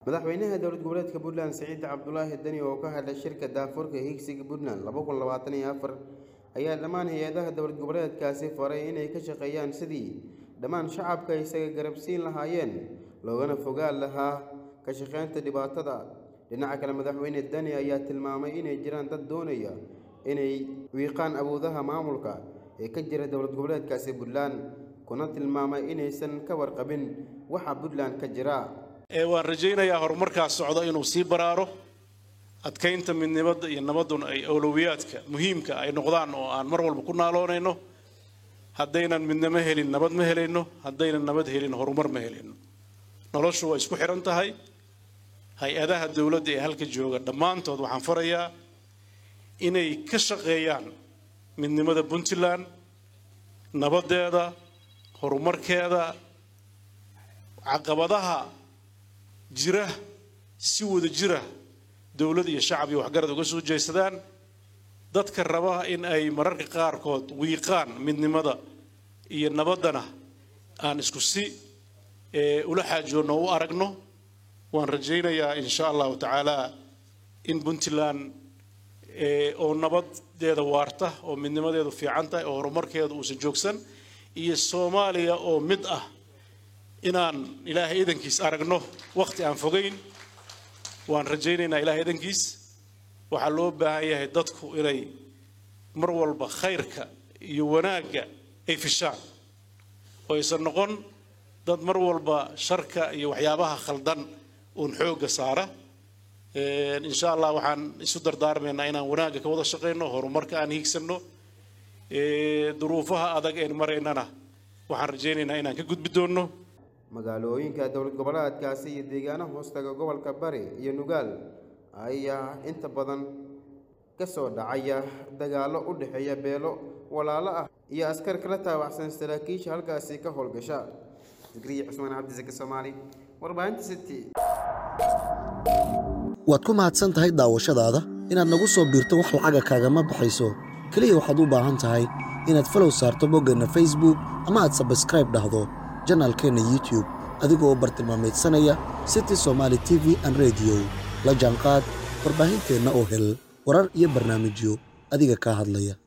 madaxweynaha dowlad goboleedka puntland siciid cabdulaahi deni oo ka hadlay shirka daafurka higsiga puntland laba kun labaatan iyo afar ayaa dhammaan hay-adaha dowlad goboleedkaasi faray inay ka shaqeeyaan sidii dhammaan shacabka isaga garabsiin lahaayeen loogana fogaan lahaa ka shaqeynta dhibaatada dhinaca kale madaxweyne deni ayaa tilmaamay inay jiraan dad doonaya inay wiiqaan awoodaha maamulka ee ka jira dowlad goboleedkaasi puntland kuna tilmaamay inaysan ka warqabin waxa puntland ka jira ee waan rajaynayaa horumarkaas socda inuu sii baraaro adkaynta midnimada iyo nabaduna ay awlowiyaadka muhiimka ay noqdaan oo aan mar walba ku naaloonayno haddaynan midnimo helin nabad ma helayno haddaynan nabad helin horumar ma helayno noloshu waa isku xihan tahay hay-adaha dowladda ee halka jooga dhammaantood waxaan farayaa inay ka shaqeeyaan midnimada puntland nabadeeda horumarkeeda caqabadaha jira si wada jira dowlad iyo shacab iyo waxgarad uga soo jeesadaan dadka raba in ay mararka qaarkood wiiqaan midnimada iyo nabaddana aan isku si ula xaajoonno u aragno waan rajaynayaa insha allahu tacaala in puntland oo nabadeeda waarta oo midnimadeedu fiican tahay oo horumarkeedu uusan joogsan iyo soomaaliya oo mid ah inaan ilaahay idankiis aragno wakhti aan fogayn waan rajaynaynaa ilaahay idankiis waxaa loo baahan yahay dadku inay mar walba khayrka iyo wanaagga ay fishaan oo aysan noqon dad mar walba sharka iyo waxyaabaha khaldan uun xoogga saara insha allah waxaan isu dardaarmaynaa inaan wanaagga ka wada shaqayno horumarka aan hiigsanno duruufaha adag een maraynana waxaan rajaynaynaa inaan ka gudbi doonno magaalooyinka dowlad goboleedkaasi iyo deegaanaha hoostaga gobolka bari iyo nugaal ayaa inta badan ka soo dhacaya dagaallo u dhexeeya beelo walaalo ah iyo askar kala taabacsan saraakiisha halkaasi ka howlgasha zikriya cusmaan cabdisake soomaali warbaahinta city waad ku mahadsan tahay daawashadaada inaad nagu soo biirto wax lacaga kaagama baxayso keliya waxaad u baahan tahay inaad falow saarto boggeenna facebook ama aad sabskraib dhahdo janaalkeenna youtube adigoo u bartilmaamaydsanaya city somaali t v an rediyo la jaanqaad warbaahinteenna oo hel warar iyo barnaamijyo adiga kaa hadlaya